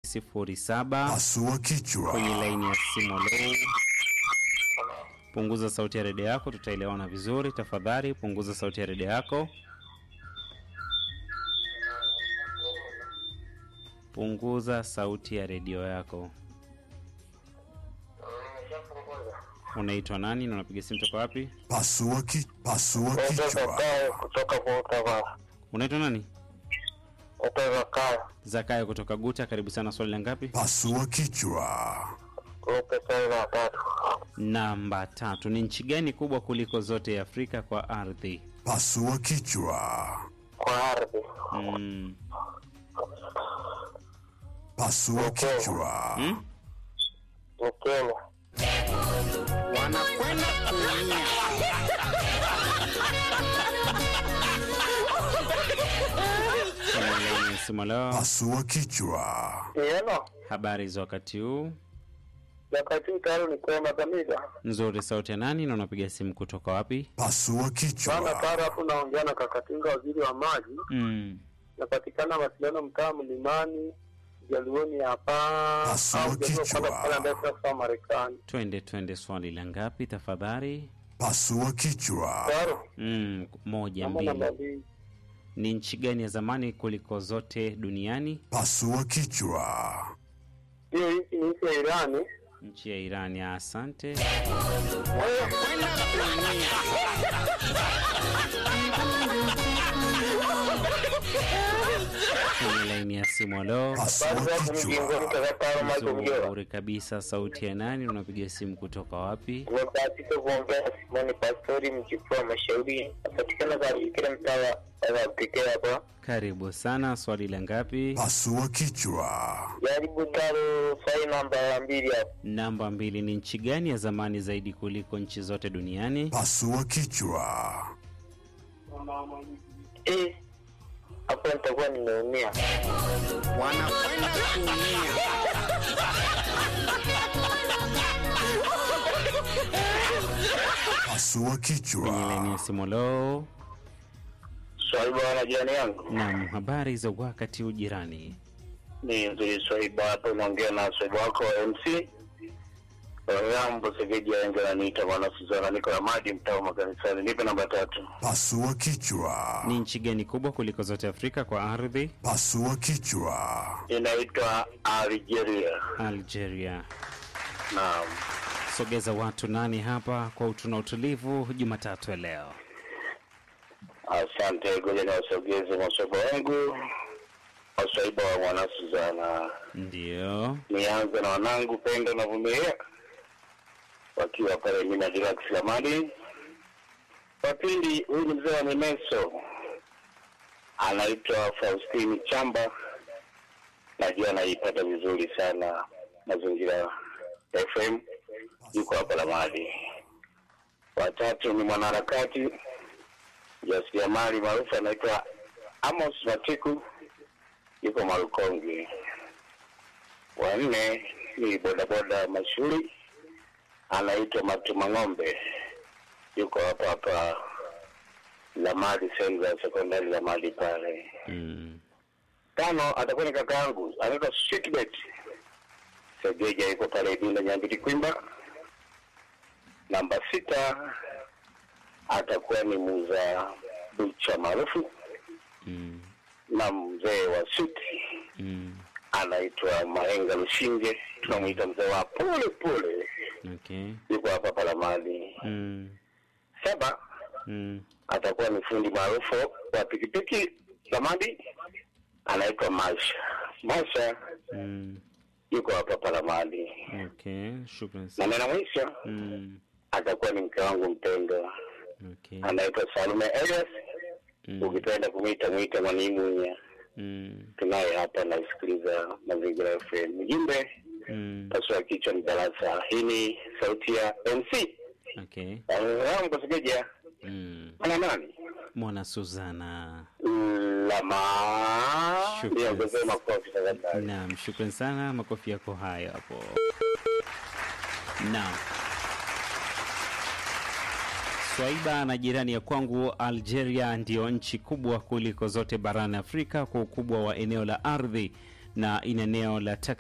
07 Pasua kichwa. kwenye laini ya simu. Leo punguza sauti ya redio yako, tutaelewana vizuri. Tafadhali punguza sauti ya redio yako. Punguza sauti ya redio yako. Unaitwa nani na unapiga simu toka wapi? Pasua ki, pasua kichwa. kutoka kutoka Unaitwa nani? kutoka kaya Zakayo kutoka Guta. Karibu sana. Swali la ngapi? Pasua kichwa. kupe swali la tatu Namba tatu. Ni nchi gani kubwa kuliko zote ya Afrika kwa ardhi? Pasua kichwa. kwa ardhi Mm. Pasua kichwa. Hmm? ni Kenya. Wanakwenda kuumia. Kwenye laini ya simu leo, Pasua kichwa. Neno habari za wakati huu? wakati tayari ni kwema kabisa. Nzuri. Sauti ya nani na unapiga simu kutoka wapi? Pasua Bana kichwa. tayari hapo naongea na Kakatinga, waziri wa maji. Mm. Napatikana mawasiliano mtaa Mlimani Jaluoni hapa Pasua au Jaluo kichwa. kwenda pale ambaye kwa Marekani. Twende twende, swali la ngapi tafadhali? Pasua kichwa. Tayari Mm, moja namba namba mbili. mbili. Ni nchi gani ya zamani kuliko zote duniani? Pasua kichwa. Hiyo nchi ni nchi ya Irani. Nchi ya Irani. Asante. Kwenye laini ya simu leo, Pasua Basi hapo mjingoni kichwa. kakataro Michael Mjora. nzuri kabisa. Sauti ya nani? Unapiga simu kutoka wapi? Tumebahatika kuongea na Simoni Pastori mjukuu wa Mashauri. Napatikana katika mtaa wa pekee hapa. Karibu sana. Swali la ngapi? Pasua kichwa. Jaribu taro swali namba mbili hapo. Namba mbili. Ni nchi gani ya zamani zaidi kuliko nchi zote duniani? Pasua kichwa. Eh, hapo nitakuwa nimeumia. Wanakwenda kuumia. Pasua Kwenye kichwa. laini ya simu leo, Swali bwana jirani yangu. nam habari za wakati huu jirani? Ni nzuri Swaiba hapo naongea na Swaiba wako wa MC. Rambo Segeji Aenge ananiita bwana Suzana niko na maji mtaa makanisani. Nipe namba tatu. Pasua kichwa. Ni nchi gani kubwa kuliko zote Afrika kwa ardhi? Pasua kichwa. Inaitwa Algeria. Algeria. Naam. Sogeza watu nani hapa kwa utuna utulivu Jumatatu ya leo. Asante, ngoja ni wasogeze maswaiba wangu, waswaiba wa mwana Suzana. Ndio. Nianze na wanangu Pendo na Vumilia wakiwa pale Mina Relax Lamadi. Wa pili, huyu ni mzee wa Mimeso, anaitwa Faustini Chamba, najua anaipata vizuri sana mazingira FM, yuko hapa Lamadi. Watatu ni mwanaharakati jasiriamali maarufu anaitwa Amos Matiku, yuko Marukongi. Wanne ni bodaboda mashuhuri anaitwa Matuma Ng'ombe, yuko hapa hapa Lamadi, sehemu za sekondari Lamadi pale. Mm. Tano atakuwa ni kaka yangu anaitwa Sweetbet Segeja, yuko pale Idunda Nyambiti Kwimba. Namba sita atakuwa ni muuza bucha maarufu Mm. na mzee wa suti Mm. anaitwa Mahenga Lushinge, tunamwita mzee wa pole pole, Okay. yuko hapa Palamadi. Mm. Saba Mm. atakuwa ni fundi maarufu wa pikipiki Lamadi, anaitwa Masha. Masha Mm. yuko hapa Palamadi. Okay. Shukran Na sana. nena mwisho Mm. atakuwa ni mke wangu mpendwa, Okay. anaitwa Salume Elias, Mm. ukipenda kumwita mwita Mwanimunya. Mm. Tunaye hapa nasikiliza Mazingira FM. Mjumbe Mm. pasua kichwa ni darasa. Hii ni sauti ya MC Okay. wangu Segeja Mm. ana nani Mwana Suzana. lama Shukrani. ndio ongezee makofi tafadhali. Naam, shukran sana, makofi yako hayo hapo. Naam. Swaiba na jirani ya kwangu Algeria ndiyo nchi kubwa kuliko zote barani Afrika kwa ukubwa wa eneo la ardhi na ina eneo la